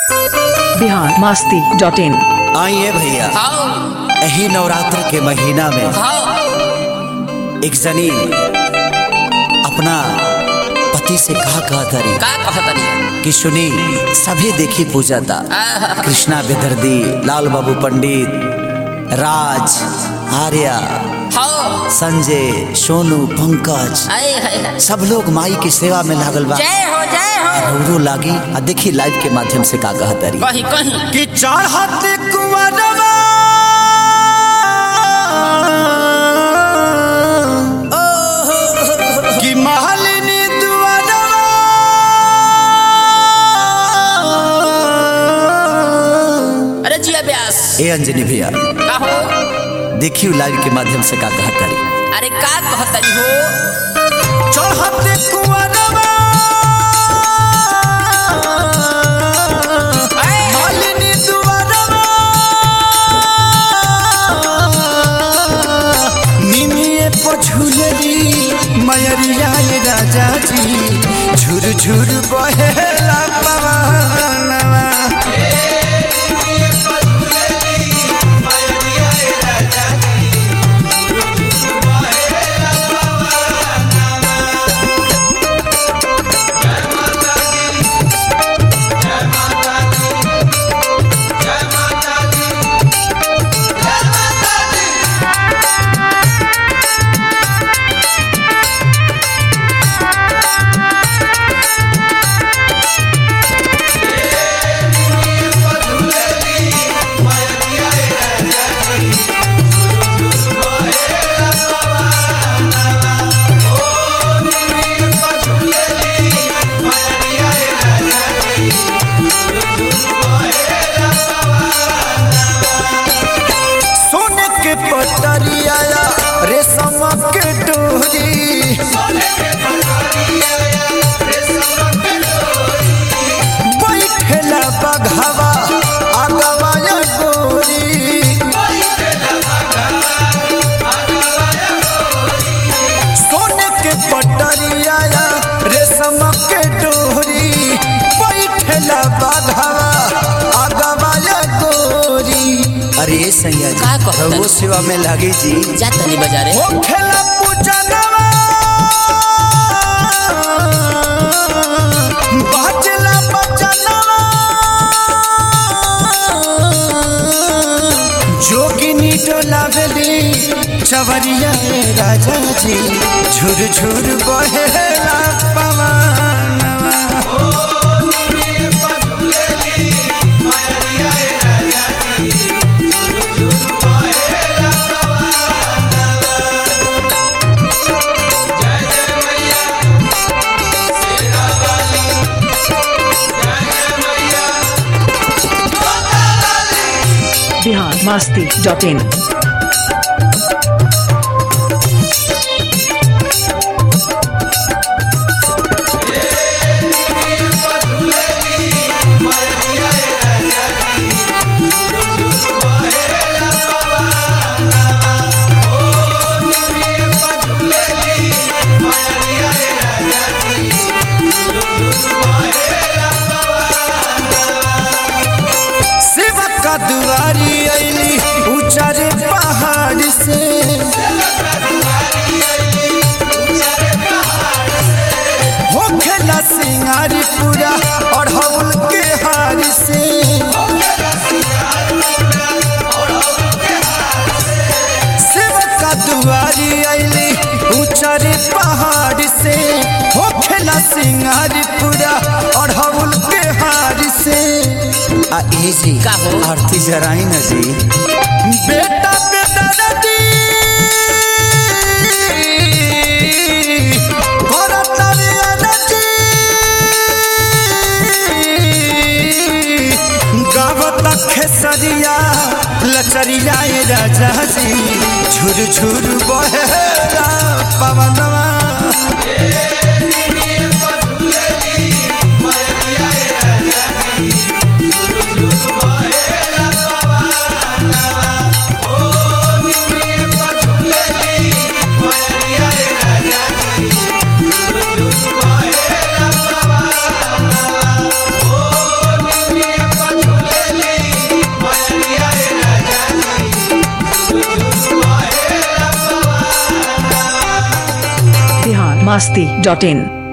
Bihar Masti dot इन आइए भैया हाँ यही नवरात्र के महीना में हाँ एक जनी अपना पति से कहा कहा तरी का कहतनी कि सुनी सभी देखी पूजा था कृष्णा बेदर्दी लाल बाबू पंडित राज आर्या हाँ संजय सोनू पंकज आए हाय हाय। सब लोग माई की सेवा में लागल बा जय हो जय हो रौरो लागी आ देखी लाइव के माध्यम से का कहा तरी कहीं कहीं कि चढ़त कुंवरवा कि महलिनी दुआरवा अरे जिया व्यास ए अंजनी भैया का हो देखियो लाइव के माध्यम से का कहा तरी अरे का कहतनी हो चढ़त कुंवरवा आए हाय। मालिनी दुआरवा निमिये पछुलरी मयरिया ये राजा जी झुर झुर बहेला पवनवा सोने के पटरिया रेशम के डोरी बैठेला बघवा आगवा या गोरी सोने के पटरिया रेशम के डोरी बैठेला बघवा आगवा या गोरी अरे सैया का कहत वो सेवा में लागी जी जा तनी बाजारे हो खेला पूजनवा बाजला बचनवा जोगिनी डोलावली चवरिया ए राजा जी झुर झुर बहेला पवनवा बिहार मस्ती डॉट इन शिव का दुआरी अली ऊंचारे पहाड़ से हो खेला सिंगारी पूरा और हवल के हार से शिव का दुआरी अली ऊंचारे पहाड़ से हो खेला सिंगारी पूरा और हवल के हार से आ ए जी का हो? आरती जराई ना जी बेटा बेटा नदी भरतरिया नदी गावत खेसरिया लचरिया ए राजा जी झुर झुर बहेला पवनवा masti.in